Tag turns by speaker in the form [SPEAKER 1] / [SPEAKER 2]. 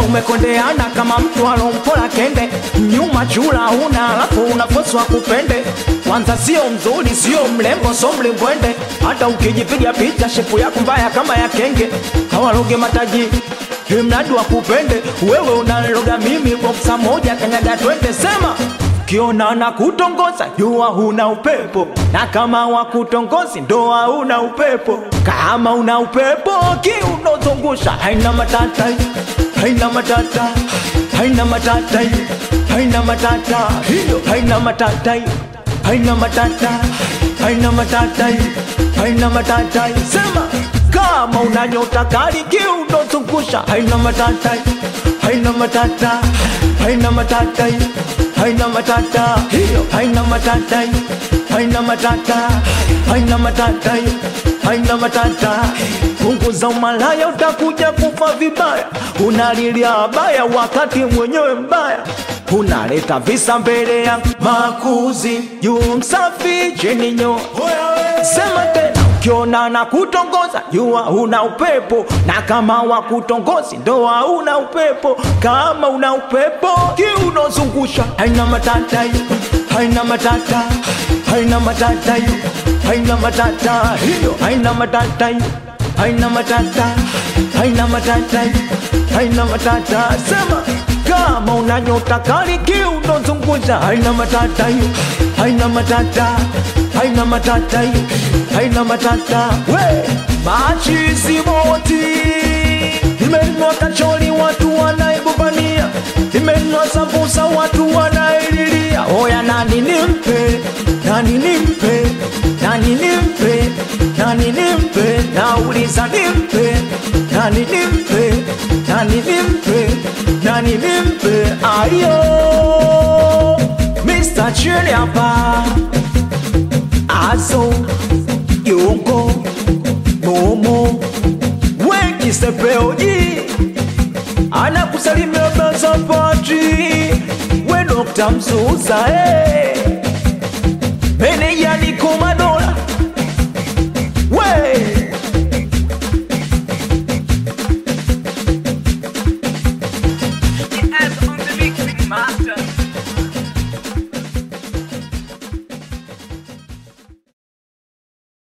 [SPEAKER 1] umekondeana kama mtu alompola kende nyuma chula huna alafu unafoswa kupende kwanza sio mzuri sio mlembo so mlimbwende hata ukijipiga picha shepu yako mbaya kama ya kenge hawaloge mataji mradi wa kupende wewe unaloga mimi boksa moja kanyaga twende sema kiona na kutongoza jua huna upepo na kama wakutongozi ndoa huna upepo kama una upepo kiunozungusha haina matata haina matata haina matata haina matata hiyo haina matata haina matata haina matata haina matata sema kama una nyota kali kiunozungusha haina matata haina matata haina matata haina matata hiyo haina matata haina matata haina matata haina matata punguza umalaya utakuja kufa vibaya unalilia baya wakati mwenyewe mbaya unaleta visa mbele ya makuzi juu msafi chini nyo sema tena ukiona na kutongoza jua una upepo na kama wa kutongozi ndoa una upepo kama una upepo kiunozungusha haina matata haina matata haina matata haina matata hiyo haina matata haina matata haina matata haina matata sema kama una nyota kali kiunozungusha haina matata haina matata haina matata haina matata we machizi moti imenwa kacholi watu wanaibubania imenwa sambusa watu wanaililia oya nani nimpe nani nimpe nani nimpe nani nimpe nauliza nimpe nani nimpe nani nimpe nani nimpe ayo Mr. Chili hapa azo yongo momo wengi sepeoji anakusalimia bazapati we Dr. Mzuza hey. meneja ni komado